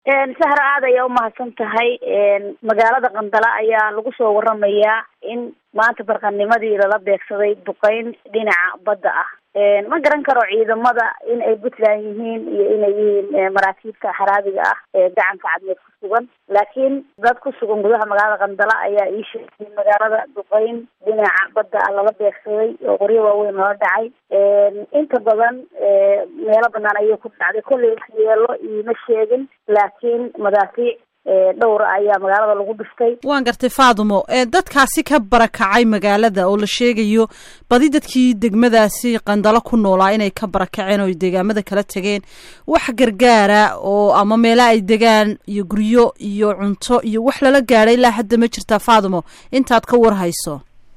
sahra aad ayaa umahadsan tahay magaalada qandala ayaa lagu soo waramayaa in maanta barqanimadii lala beegsaday duqeyn dhinaca badda ah ma garan karo ciidamada in ay puntland yihiin iyo inay yihiin maraakiibta xaraabiga ah ee gacanka cadmeed ku sugan laakiin dad ku sugan gudaha magaalada qandala ayaa ii sheegay in magaalada duqeyn dhinaca badda ah lala beegsaday oo qoryo waaweyn lala dhacay inta badan meelo banaan ayay ku dhacday kollay waxyeelo iima sheegin laakiin madaafiic dhowra ayaa magaalada lagu dhiftay waan gartay faadumo dadkaasi ka barakacay magaalada oo la sheegayo badi dadkii degmadaasi qandalo ku noolaa inay ka barakaceen oo deegaamada kala tegeen wax gargaara oo ama meela ay degaan iyo guryo iyo cunto iyo wax lala gaadhay ilaa hadda ma jirtaa faadumo intaad ka warhayso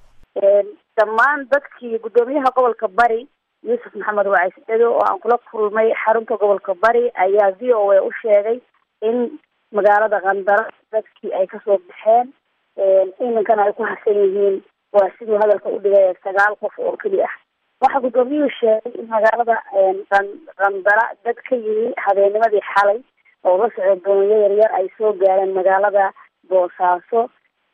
dhammaan dadkii guddoomiyaha gobolka bari yuusuf maxamed wacays edo oo aan kula kulmay xarunta gobolka bari ayaa v o a u sheegay in magaalada qandalo dadkii ay kasoo baxeen iminkana ay ku harsan yihiin waa siduu hadalka u dhigay sagaal qof oo keli ah waxaa guddoomiyuhu sheegay in magaalada qandala dad ka yimi habeenimadii xalay oo la socdo dooniyo yaryar ay soo gaareen magaalada boosaaso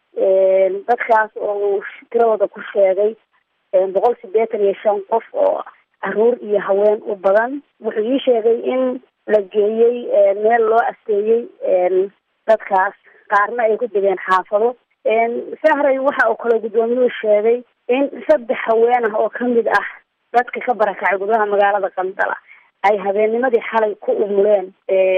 dadkaas oo uu tiradooda ku sheegay boqol sideetan iyo shan qof oo caruur iyo haween u badan wuxuu ii sheegay in la geeyey meel loo asteeyey dadkaas qaarna ay ku degeen xaafado sahray waxa uu kale guddoomiyuhu sheegay in saddex haween ah oo kamid ah dadka ka barakacay gudaha magaalada qandala ay habeennimadii xalay ku umuleen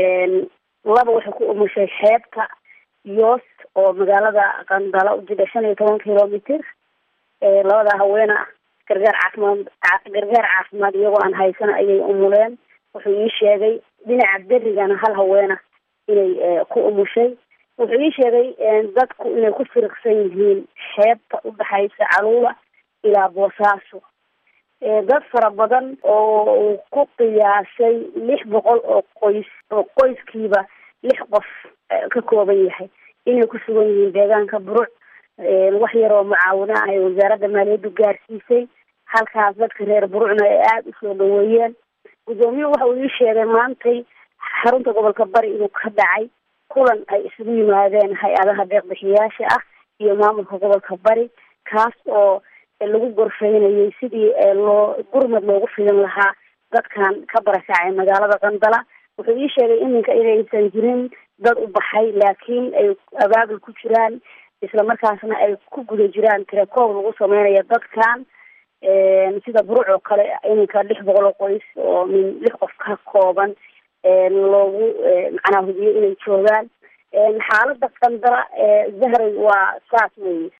laba waxay ku umushay xeebta yoos oo magaalada qandala u jida shan iyo toban kilomitr labada haweena ah gargaar caafimaad gargaar caafimaad iyagoo aan haysan ayay umuleen wuxuu ii sheegay dhinaca berigana hal haweena inay ku umushay wuxuu ii sheegay dadku inay ku firiqsan yihiin xeebta udhexaysa caluula ilaa boosaaso dad fara badan oo uu ku qiyaasay lix boqol oo qoys oo qoyskiiba lix qof ka kooban yahay inay ku sugan yihiin deegaanka buruc wax yar oo mucaawina ay wasaaradda maaliyaddu gaarsiisay halkaas dadka reer burucna ay aada usoo dhaweeyeen guddoomiyuhu waxa uu ii sheegay maantay xarunta gobolka bari inuu ka dhacay kulan ay isugu yimaadeen hay-adaha deeqbixiyaasha ah iyo maamulka gobolka bari kaas oo lagu gorfeynayay sidii loo gurmad loogu fidin lahaa dadkan ka barakacay magaalada qandala wuxuu ii sheegay iminka inaysan jirin dad u baxay laakiin ay abaabul ku jiraan isla markaasna ay ku guda jiraan tirakoob lagu sameynayo dadkan sida buruc oo kale iminka lix boqol oo qoys oo min lix qof ka kooban loogu macnaa hubiyo inay joogaan xaalada qandala zahray waa saas weeye